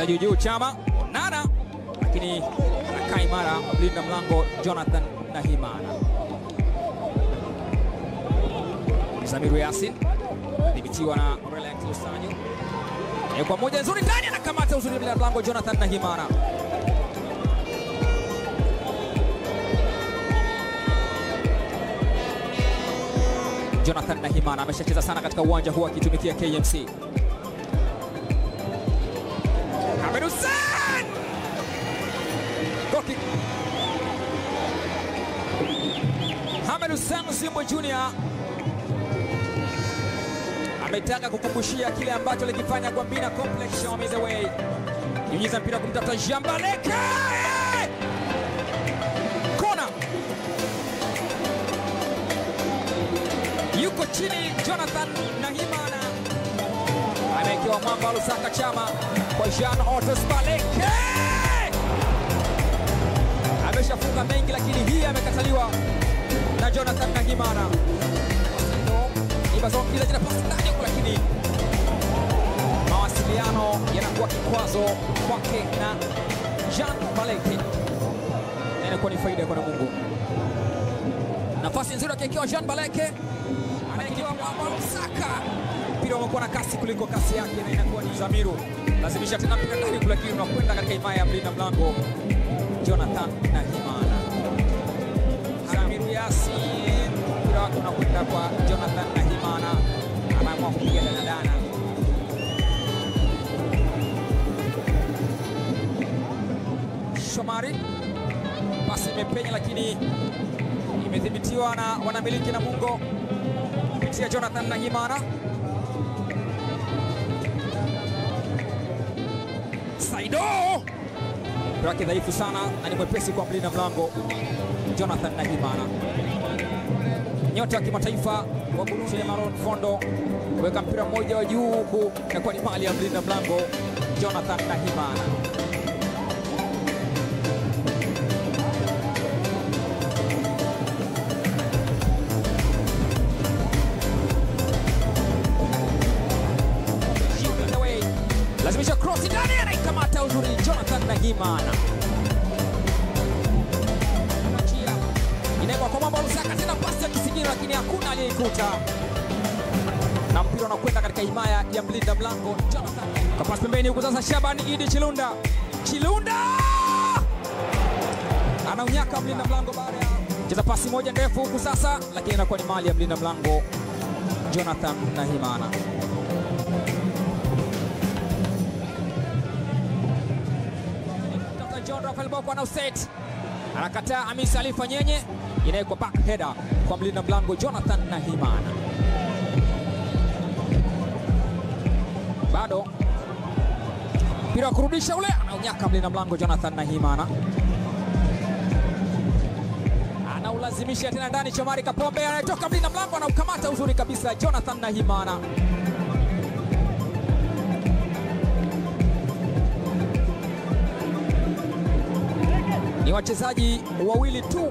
cheza juu juu, Chama Onana, lakini anakaa imara mlinda mlango Jonathan Nahimana. Zamiru Yasin dhibitiwa na Relax Lusanyo kwa moja nzuri ndani, anakamata uzuri mlinda mlango Jonathan Nahimana. Jonathan Nahimana ameshacheza sana katika uwanja huu akitumikia KMC. Ahmed Hussein! Goal kick. Ahmed Hussein Simbo Junior ametaka kukumbushia kile ambacho alikifanya kwa Mbina Complex Show me the way. Nyunyiza mpira kumtafuta Jean Baleke. Kona. Yuko chini Jonathan Nahimana. Amewekewa mwamba wa Lusaka Chama kwa Jean Otos Baleke. Ameshafunga mengi lakini hii amekataliwa na Jonathan Nahimana. Ibazongiza jina pasi ndani huko, lakini mawasiliano yanakuwa kikwazo kwake na Jean Baleke, na inakuwa ni faida kwa Namungo. Nafasi nzuri akiwekewa Jean Baleke, anaekewa mwamba Lusaka. Mpira umekuwa na kasi kuliko kasi yake, na inakuwa ni Zamiru lazimisha tena mpira ndani huko, lakini unakwenda katika himaya ya mlinda mlango Jonathan Nahimana. Zamiru Yasin mpira wake unakwenda kwa Jonathan Nahimana, anaamua kupiga danadana. Shomari, pasi imepenya, lakini imedhibitiwa na wanamiliki Namungo kupitia Jonathan Nahimana. Saido mpira wake dhaifu sana na ni mwepesi kwa mlinda mlango Jonathan Nahimana nyota wa kimataifa wa Burundi Maron Fondo kuweka mpira mmoja wa juu huku inakuwa ni mali ya mlinda mlango Jonathan Nahimana. Lazimisha cross ndani, anaikamata uzuri Jonathan Nahimana. Inawekwa kwa mwamba Lusaka, tena pasi ya kisigino, lakini hakuna aliyeikuta, na mpira unakwenda katika himaya ya mlinda mlango Jonathan. Kwa pasi pembeni huku sasa, Shabani Idi Chilunda, Chilunda anaunyaka mlinda mlango baada ya cheza pasi moja ndefu huku sasa, lakini inakuwa ni mali ya mlinda mlango Jonathan Nahimana. John Rafael Boko ana set anakataa Hamisi Alifa Nyenye, inawekwa back header kwa mlinda mlango Jonathan Nahimana. Bado mpira wa kurudisha ule, anaunyaka mlinda mlango Jonathan Nahimana, anaulazimisha tena ndani. Shomari Kapombe anayetoka mlinda mlango, anaukamata uzuri kabisa Jonathan Nahimana. Ni wachezaji wawili tu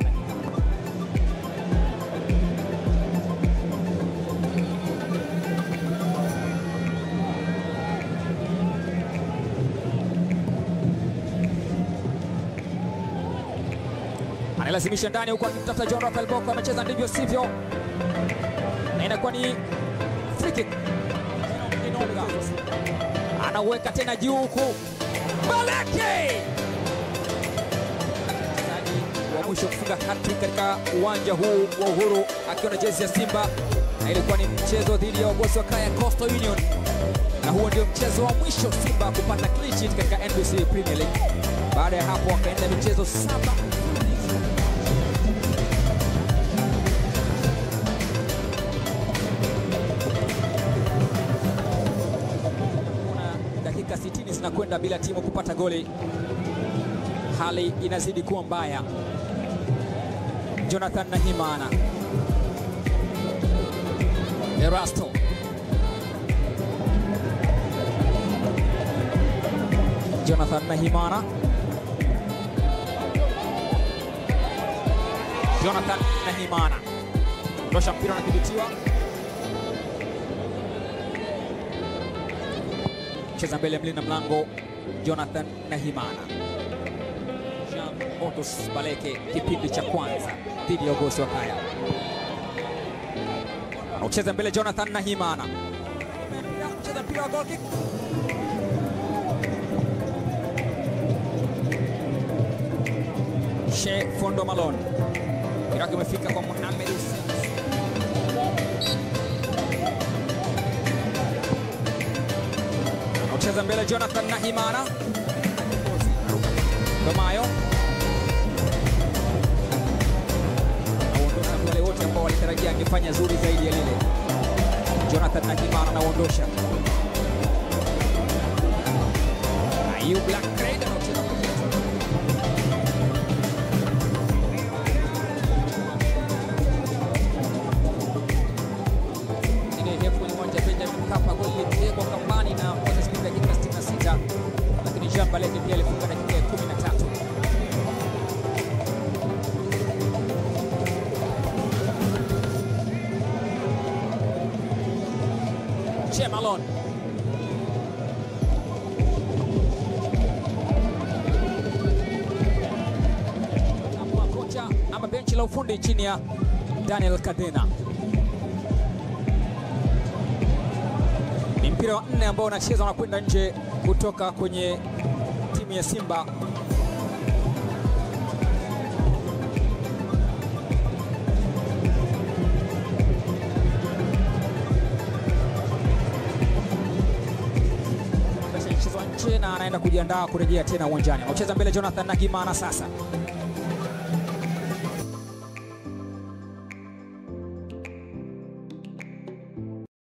analazimisha ndani huku akimtafuta John Rafael Boko, amecheza ndivyo sivyo, na inakuwa ni free kick. Inonga anauweka tena juu huku Baleke wa mwisho kufunga hattrick katika uwanja huu wa Uhuru akiwa na jezi ya Simba, na ilikuwa ni mchezo dhidi ya wagosi wa kaya Coastal Union, na huo ndio mchezo wa mwisho Simba kupata clean sheet katika NBC Premier League. Baada ya hapo wakaenda michezo saba dakika 60 zinakwenda bila timu kupata goli, hali inazidi kuwa mbaya. Jonathan Nahimana, Erasto Jonathan Nahimana, Jonathan Nahimana ndosha mpira unadhibitiwa, cheza mbele ya mlinda mlango Jonathan Nahimana. Jean Otus Baleke kipindi cha kwanza dhidi ya Ugosi wa Kaya. Anaucheza mbele Jonathan Nahimana. Cheza mpira wa goal kick. She Fondo Malone. Mpira wake umefika kwa Mohamed Hussein. Anaucheza mbele Jonathan Nahimana. Domayo anaondosha wale wote ambao walitarajia angefanya zuri zaidi ya lile. Jonathan Nahimana anaondosha. Ayub Blackred anaucheza ile ndefu kwenye uwanja wa Benjamin Mkapa, goli lilitegwa kambani na Moses Kuka dakika 66, lakini Jean Baleke pia alifunga dakika ya 13. Che Malone Ama kocha ama benchi la ufundi chini ya Daniel Cadena. Ni mpira wa nne ambao unachezwa na kwenda nje kutoka kwenye timu ya Simba. Ameshachezwa nje na anaenda kujiandaa kurejea tena uwanjani. Anacheza mbele Jonathan Nahimana sasa